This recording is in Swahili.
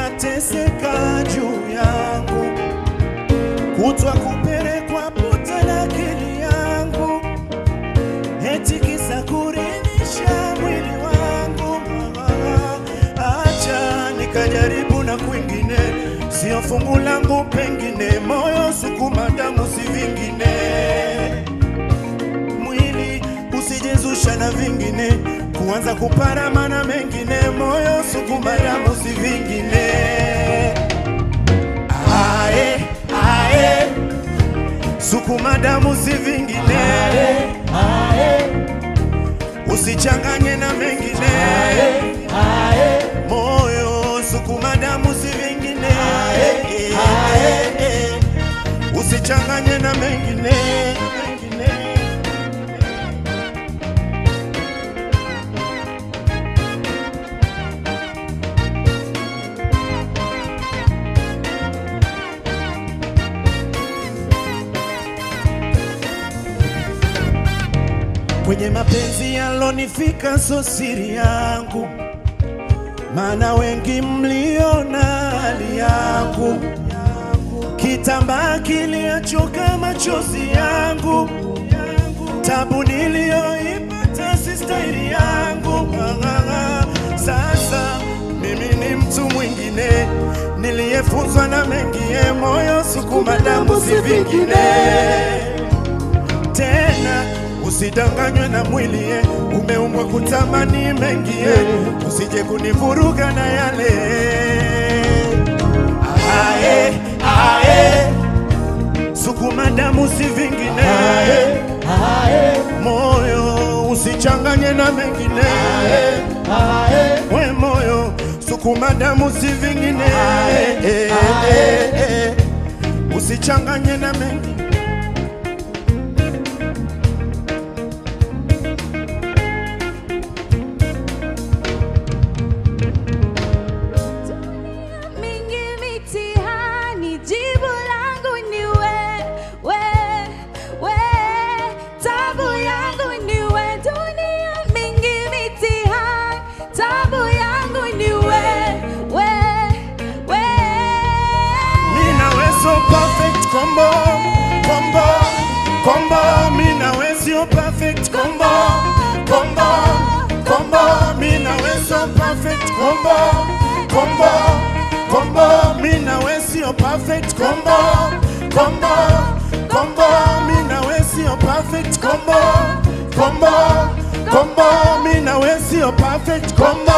wanateseka juu yangu, kutwa kupelekwa puta na akili yangu, eti kisa kurinisha mwili wangu. Acha nikajaribu na kwingine, sio fungu langu, pengine moyo sukuma damu si vingine mwili usijezusha na vingine, kuanza kuparama na mengine, moyo sukuma damu si vingine. Ae, ae, sukuma damu si vingine, usichanganye na mengine, moyo sukuma damu si vingine, usichanganye na mengine, mengine. kwenye mapenzi yalonifika, so siri yangu, maana wengi mliona hali yangu, kitambaa kiliachoka machozi yangu, tabu niliyoipata si staili yangu. Ng'ang'ana. Sasa mimi ni mtu mwingine niliyefunzwa na mengie, moyo sukuma damu si vingine tena usidanganywe na mwili eh, umeumbwa kutamani mengi eh, usije kunivuruga na yale ae, ae, sukuma damu si vingine moyo usichanganye na mengine we moyo sukuma damu si vingine eh, eh, eh, usichanganye na mengine mingi mitihani, jibu langu ni we, we, we. Tabu yangu ni we, dunia mingi mitihani, tabu yangu ni we, we, we. Mina we so perfect combo, combo, combo. Mina we so perfect combo, combo, combo. Mina we so perfect combo, combo, combo. Mina we so perfect combo, combo, combo. Mina we so perfect combo, combo, combo. Mina we so perfect combo.